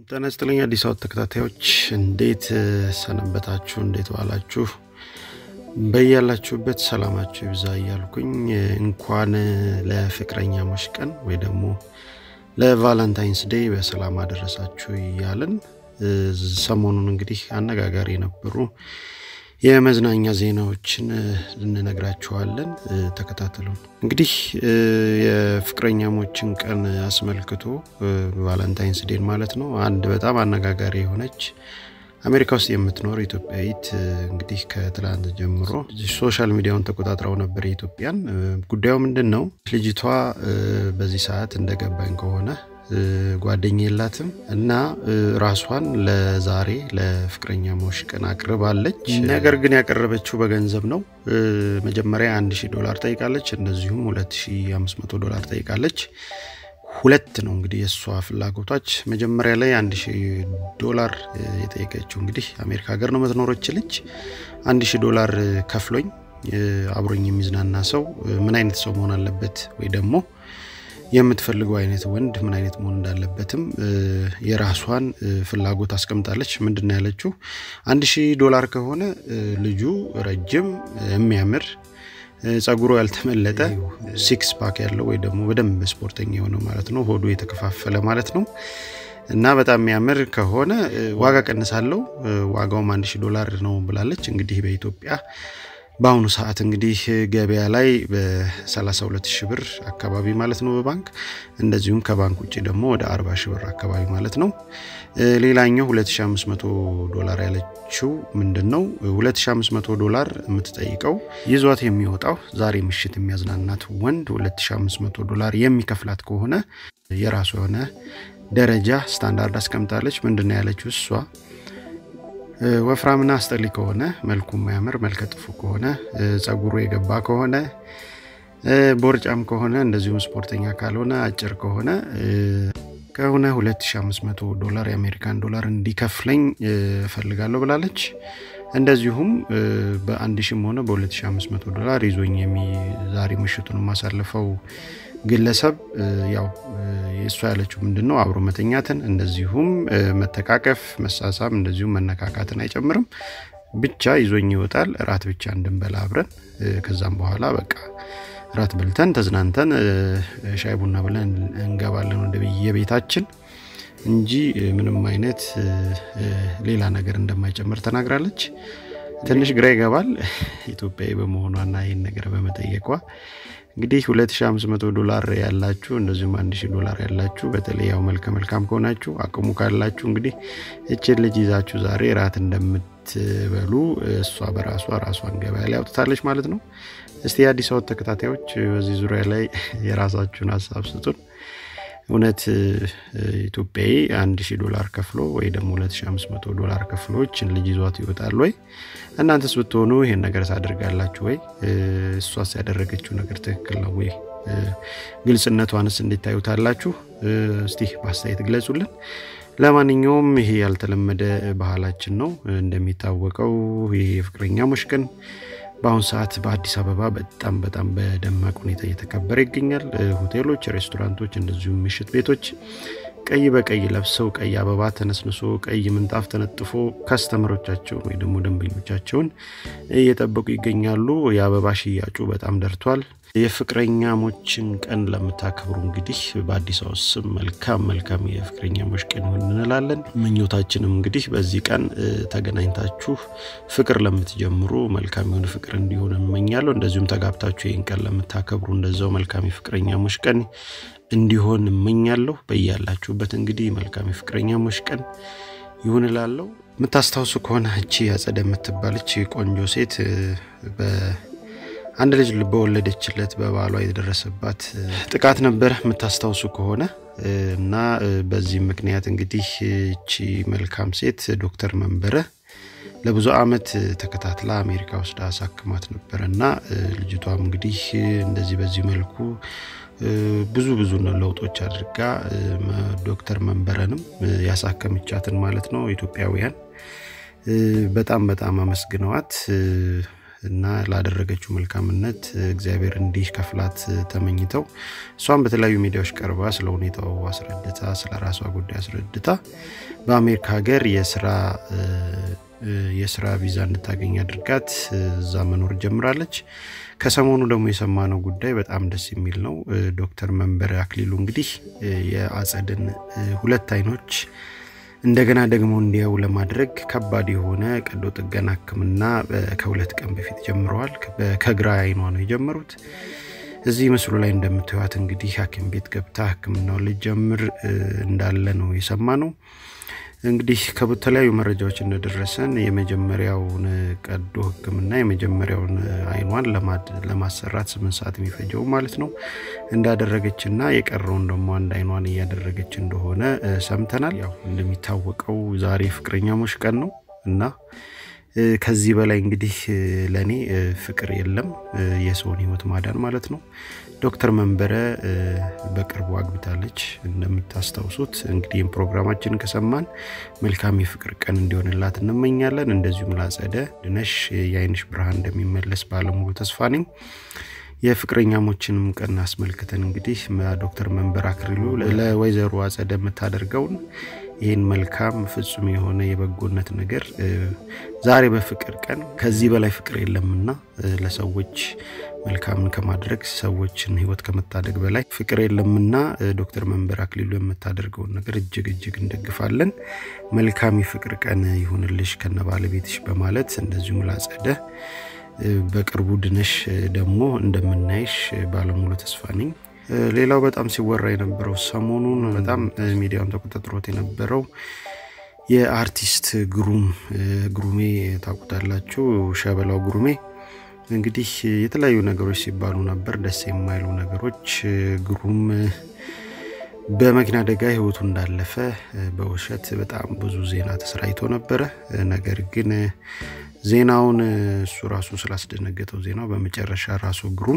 ጤና ይስጥልኝ አዲስ አበባ ተከታታዮች እንዴት ሰነበታችሁ? እንዴት ዋላችሁ? በያላችሁበት ሰላማችሁ ይብዛ እያልኩኝ እንኳን ለፍቅረኛሞች ቀን ወይ ደግሞ ለቫለንታይንስ ዴይ በሰላም አደረሳችሁ እያልን ሰሞኑን እንግዲህ አነጋጋሪ የነበሩ የመዝናኛ ዜናዎችን እንነግራችኋለን። ተከታተሉን። እንግዲህ የፍቅረኛሞችን ቀን አስመልክቶ ቫለንታይንስ ዴን ማለት ነው አንድ በጣም አነጋጋሪ የሆነች አሜሪካ ውስጥ የምትኖር ኢትዮጵያዊት እንግዲህ ከትላንት ጀምሮ ሶሻል ሚዲያውን ተቆጣጥረው ነበር የኢትዮጵያን። ጉዳዩ ምንድን ነው? ልጅቷ በዚህ ሰዓት እንደገባኝ ከሆነ ጓደኛ የላትም እና ራሷን ለዛሬ ለፍቅረኛሞች ቀን አቅርባለች። ነገር ግን ያቀረበችው በገንዘብ ነው። መጀመሪያ 1000 ዶላር ጠይቃለች፣ እንደዚሁም 2500 ዶላር ጠይቃለች። ሁለት ነው እንግዲህ የእሷ ፍላጎቷች። መጀመሪያ ላይ 1000 ዶላር የጠየቀችው እንግዲህ አሜሪካ ሀገር ነው የምትኖረች ልጅ 1000 ዶላር ከፍሎኝ አብሮኝ የሚዝናና ሰው ምን አይነት ሰው መሆን አለበት ወይ ደግሞ የምትፈልገው አይነት ወንድ ምን አይነት መሆን እንዳለበትም የራሷን ፍላጎት አስቀምጣለች። ምንድን ነው ያለችው? አንድ ሺህ ዶላር ከሆነ ልጁ ረጅም የሚያምር ጸጉሮ ያልተመለጠ ሲክስ ፓክ ያለው ወይ ደግሞ በደንብ ስፖርተኛ የሆነ ማለት ነው፣ ሆዱ የተከፋፈለ ማለት ነው እና በጣም የሚያምር ከሆነ ዋጋ ቀንሳለው፣ ዋጋውም አንድ ሺህ ዶላር ነው ብላለች። እንግዲህ በኢትዮጵያ በአሁኑ ሰዓት እንግዲህ ገበያ ላይ በ32 ሺህ ብር አካባቢ ማለት ነው በባንክ እንደዚሁም ከባንክ ውጭ ደግሞ ወደ 40 ሺህ ብር አካባቢ ማለት ነው። ሌላኛው 2500 ዶላር ያለችው ምንድን ነው? 2500 ዶላር የምትጠይቀው ይዟት የሚወጣው ዛሬ ምሽት የሚያዝናናት ወንድ 2500 ዶላር የሚከፍላት ከሆነ የራሱ የሆነ ደረጃ ስታንዳርድ አስቀምጣለች። ምንድን ነው ያለችው እሷ ወፍራምና አስጠሊ ከሆነ መልኩ የማያምር መልከ ጥፉ ከሆነ ጸጉሩ የገባ ከሆነ ቦርጫም ከሆነ እንደዚሁም ስፖርተኛ ካልሆነ አጭር ከሆነ ከሆነ 2500 ዶላር የአሜሪካን ዶላር እንዲከፍለኝ እፈልጋለሁ ብላለች። እንደዚሁም በአንድ ሺም ሆነ በ2500 ዶላር ይዞኝ ዛሬ ምሽቱን የማሳልፈው ግለሰብ ያው የእሷ ያለችው ምንድን ነው አብሮ መተኛትን እንደዚሁም መተቃቀፍ፣ መሳሳም እንደዚሁም መነካካትን አይጨምርም። ብቻ ይዞኝ ይወጣል። እራት ብቻ እንድንበላ አብረን ከዛም በኋላ በቃ እራት በልተን ተዝናንተን ሻይ ቡና ብለን እንገባለን ወደ የቤታችን እንጂ ምንም አይነት ሌላ ነገር እንደማይጨምር ተናግራለች። ትንሽ ግራ ይገባል ኢትዮጵያዊ በመሆኗና ይህን ነገር በመጠየቋ እንግዲህ 2500 ዶላር ያላችሁ እንደዚሁም 1000 ዶላር ያላችሁ በተለይ ያው መልከ መልካም ከሆናችሁ አቅሙ ካላችሁ እንግዲህ እችን ልጅ ይዛችሁ ዛሬ ራት እንደምትበሉ እሷ በራሷ ራሷን ገበያ ላይ አውጥታለች ማለት ነው። እስቲ የአዲስ አበባ ተከታታዮች በዚህ ዙሪያ ላይ የራሳችሁን ሀሳብ ስጡን። እውነት ኢትዮጵያዊ 1000 ዶላር ከፍሎ ወይ ደግሞ 2500 ዶላር ከፍሎችን ልጅ ይዟት ይወጣል ወይ? እናንተስ ብትሆኑ ይሄን ነገር ታደርጋላችሁ ወይ? እሷስ ያደረገችው ነገር ትክክል ነው ወይ? ግልጽነቷንስ እንዴት ታዩታላችሁ? እስቲ በአስተያየት ግለጹልን። ለማንኛውም ይሄ ያልተለመደ ባህላችን ነው። እንደሚታወቀው ይሄ የፍቅረኛሞች ቀን በአሁኑ ሰዓት በአዲስ አበባ በጣም በጣም በደማቅ ሁኔታ እየተከበረ ይገኛል። ሆቴሎች፣ ሬስቶራንቶች እንደዚሁም ምሽት ቤቶች ቀይ በቀይ ለብሰው ቀይ አበባ ተነስንሶ ቀይ ምንጣፍ ተነጥፎ ከስተመሮቻቸውን ወይ ደግሞ ደንበኞቻቸውን እየጠበቁ ይገኛሉ። የአበባ ሽያጩ በጣም ደርቷል። የፍቅረኛሞችን ቀን ለምታከብሩ እንግዲህ በአዲስ አበባ ስም መልካም መልካም የፍቅረኛሞች ቀን ይሁን እንላለን። ምኞታችንም እንግዲህ በዚህ ቀን ተገናኝታችሁ ፍቅር ለምትጀምሩ መልካም የሆነ ፍቅር እንዲሆን እመኛለሁ። እንደዚሁም ተጋብታችሁ ይህን ቀን ለምታከብሩ እንደዛው መልካም የፍቅረኛሞች ቀን እንዲሆን እመኛለሁ። በያላችሁበት እንግዲህ መልካም የፍቅረኛሞች ቀን ይሁን እላለሁ። የምታስታውሱ ከሆነ እቺ አጸደ የምትባለች ቆንጆ ሴት አንድ ልጅ በወለደችለት በባሏ የደረሰባት ጥቃት ነበረ የምታስታውሱ ከሆነ እና በዚህ ምክንያት እንግዲህ እቺ መልካም ሴት ዶክተር መንበረ ለብዙ ዓመት ተከታትላ አሜሪካ ውስጥ አሳክማት ነበረ እና ልጅቷም እንግዲህ እንደዚህ በዚህ መልኩ ብዙ ብዙ ለውጦች አድርጋ ዶክተር መንበረንም ያሳከምቻትን ማለት ነው ኢትዮጵያውያን በጣም በጣም አመስግነዋት እና ላደረገችው መልካምነት እግዚአብሔር እንዲህ ከፍላት ተመኝተው እሷም በተለያዩ ሚዲያዎች ቀርባ ስለ ሁኔታው አስረድታ ስለ ራሷ ጉዳይ አስረድታ በአሜሪካ ሀገር የስራ የስራ ቪዛ እንድታገኝ አድርጋት እዛ መኖር ጀምራለች። ከሰሞኑ ደግሞ የሰማነው ጉዳይ በጣም ደስ የሚል ነው። ዶክተር መንበረ አክሊሉ እንግዲህ የአጸድን ሁለት አይኖች እንደገና ደግሞ እንዲያው ለማድረግ ከባድ የሆነ ቀዶ ጥገና ሕክምና ከሁለት ቀን በፊት ጀምረዋል። ከግራ አይኗ ነው የጀመሩት። እዚህ ምስሉ ላይ እንደምታዩት እንግዲህ ሐኪም ቤት ገብታ ሕክምናውን ልጀምር እንዳለ ነው የሰማ ነው። እንግዲህ ከተለያዩ መረጃዎች እንደደረሰን የመጀመሪያውን ቀዶ ህክምና የመጀመሪያውን አይኗን ለማሰራት ስምንት ሰዓት የሚፈጀው ማለት ነው እንዳደረገችና የቀረውን ደግሞ አንድ አይኗን እያደረገች እንደሆነ ሰምተናል። ያው እንደሚታወቀው ዛሬ ፍቅረኛሞች ቀን ነው እና ከዚህ በላይ እንግዲህ ለእኔ ፍቅር የለም፣ የሰውን ህይወት ማዳን ማለት ነው። ዶክተር መንበረ በቅርቡ አግብታለች እንደምታስታውሱት። እንግዲህ ፕሮግራማችን ከሰማን መልካም የፍቅር ቀን እንዲሆንላት እንመኛለን። እንደዚሁም ላጸደ ድነሽ የአይንሽ ብርሃን እንደሚመለስ ባለሙሉ ተስፋ ነኝ። የፍቅረኛሞችንም ቀን አስመልክተን እንግዲህ ዶክተር መንበረ አክሊሉ ለወይዘሮ አጸደ የምታደርገውን ይህን መልካም ፍጹም የሆነ የበጎነት ነገር ዛሬ በፍቅር ቀን ከዚህ በላይ ፍቅር የለምና ለሰዎች መልካምን ከማድረግ ሰዎችን ህይወት ከመታደግ በላይ ፍቅር የለምና ዶክተር መንበረ አክሊሉ የምታደርገውን ነገር እጅግ እጅግ እንደግፋለን። መልካም የፍቅር ቀን ይሁንልሽ ከነ ባለቤትሽ በማለት እንደዚሁም ላጸደ በቅርቡ ድነሽ ደግሞ እንደምናይሽ ባለሙሉ ተስፋ ነኝ። ሌላው በጣም ሲወራ የነበረው ሰሞኑን በጣም ሚዲያውን ተቆጣጥሮት የነበረው የአርቲስት ግሩም ግሩሜ ታውቁታላችሁ፣ ሸበላው ግሩሜ እንግዲህ የተለያዩ ነገሮች ሲባሉ ነበር፣ ደስ የማይሉ ነገሮች። ግሩም በመኪና አደጋ ህይወቱ እንዳለፈ በውሸት በጣም ብዙ ዜና ተሰራይቶ ነበረ። ነገር ግን ዜናውን እሱ ራሱ ስላስደነገጠው ዜናው በመጨረሻ ራሱ ግሩም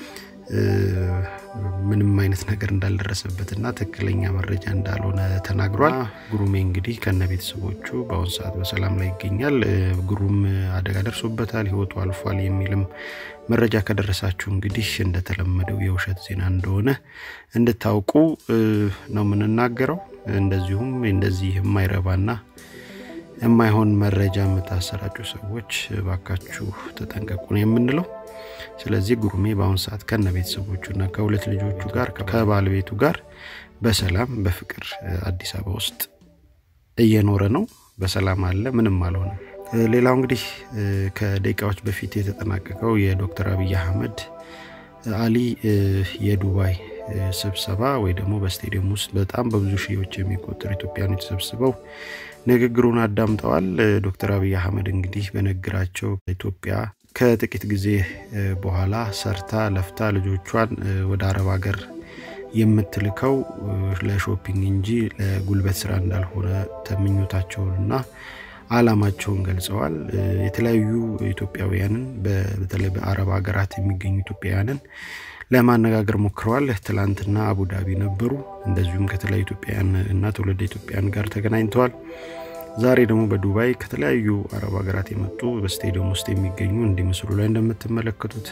ምንም አይነት ነገር እንዳልደረሰበትና ትክክለኛ መረጃ እንዳልሆነ ተናግሯል። ግሩሜ እንግዲህ ከነ ቤተሰቦቹ በአሁኑ ሰዓት በሰላም ላይ ይገኛል። ግሩም አደጋ ደርሶበታል፣ ህይወቱ አልፏል የሚልም መረጃ ከደረሳችሁ እንግዲህ እንደተለመደው የውሸት ዜና እንደሆነ እንድታውቁ ነው የምንናገረው። እንደዚሁም እንደዚህ የማይረባና የማይሆን መረጃ የምታሰራጩ ሰዎች ባካችሁ ተጠንቀቁ ነው የምንለው። ስለዚህ ጉሩሜ በአሁኑ ሰዓት ከነ ቤተሰቦቹና ከሁለት ልጆቹ ጋር ከባለቤቱ ጋር በሰላም በፍቅር አዲስ አበባ ውስጥ እየኖረ ነው። በሰላም አለ፣ ምንም አልሆነም። ሌላው እንግዲህ ከደቂቃዎች በፊት የተጠናቀቀው የዶክተር አብይ አህመድ አሊ የዱባይ ስብሰባ ወይ ደግሞ በስቴዲየም ውስጥ በጣም በብዙ ሺዎች የሚቆጠሩ ኢትዮጵያኖች ተሰብስበው ንግግሩን አዳምጠዋል። ዶክተር አብይ አህመድ እንግዲህ በንግግራቸው ኢትዮጵያ ከጥቂት ጊዜ በኋላ ሰርታ ለፍታ ልጆቿን ወደ አረብ ሀገር የምትልከው ለሾፒንግ እንጂ ለጉልበት ስራ እንዳልሆነ ተምኞታቸውንና አላማቸውን ገልጸዋል። የተለያዩ ኢትዮጵያውያንን በተለይ በአረብ ሀገራት የሚገኙ ኢትዮጵያውያንን ለማነጋገር ሞክረዋል። ትላንትና አቡዳቢ ነበሩ። እንደዚሁም ከተለያዩ ኢትዮጵያውያን እና ትውልደ ኢትዮጵያውያን ጋር ተገናኝተዋል። ዛሬ ደግሞ በዱባይ ከተለያዩ አረብ ሀገራት የመጡ በስቴዲየም ውስጥ የሚገኙ እንዲህ ምስሉ ላይ እንደምትመለከቱት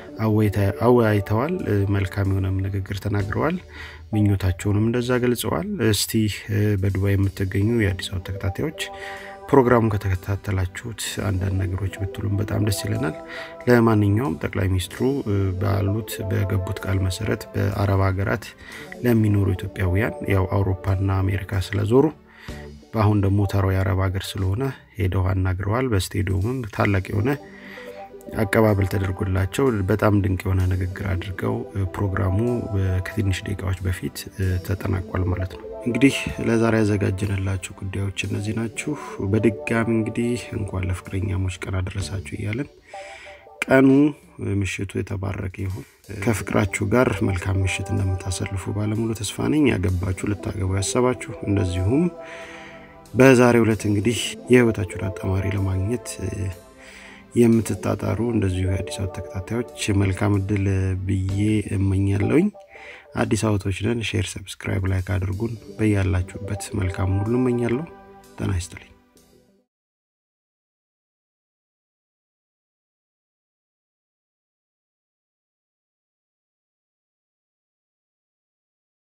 አወያይተዋል። መልካም የሆነም ንግግር ተናግረዋል። ምኞታቸውንም እንደዛ ገልጸዋል። እስቲ በዱባይ የምትገኙ የአዲስ አበባ ተከታታዮች ፕሮግራሙን ከተከታተላችሁት አንዳንድ ነገሮች ብትሉም በጣም ደስ ይለናል። ለማንኛውም ጠቅላይ ሚኒስትሩ ባሉት በገቡት ቃል መሰረት በአረብ ሀገራት ለሚኖሩ ኢትዮጵያውያን ያው አውሮፓና አሜሪካ ስለዞሩ በአሁን ደግሞ ተራው የአረብ ሀገር ስለሆነ ሄደው አናግረዋል። በስቴዲየሙም ታላቅ የሆነ አቀባበል ተደርጎላቸው በጣም ድንቅ የሆነ ንግግር አድርገው ፕሮግራሙ ከትንሽ ደቂቃዎች በፊት ተጠናቋል ማለት ነው። እንግዲህ ለዛሬ ያዘጋጀንላችሁ ጉዳዮች እነዚህ ናችሁ። በድጋሚ እንግዲህ እንኳን ለፍቅረኛሞች ቀን አደረሳችሁ እያለን ቀኑ ምሽቱ የተባረከ ይሁን። ከፍቅራችሁ ጋር መልካም ምሽት እንደምታሳልፉ ባለሙሉ ተስፋ ነኝ። ያገባችሁ፣ ልታገቡ ያሰባችሁ እንደዚሁም በዛሬው ዕለት እንግዲህ የህይወታችሁን አጣማሪ ለማግኘት የምትጣጣሩ እንደዚሁ የአዲስ አበባ ተከታታዮች መልካም እድል ብዬ እመኛለሁኝ። አዲስ አበባዎች ነን። ሼር፣ ሰብስክራይብ፣ ላይክ አድርጉን። በያላችሁበት መልካም ሁሉ እመኛለሁ። ጤና ይስጥልኝ።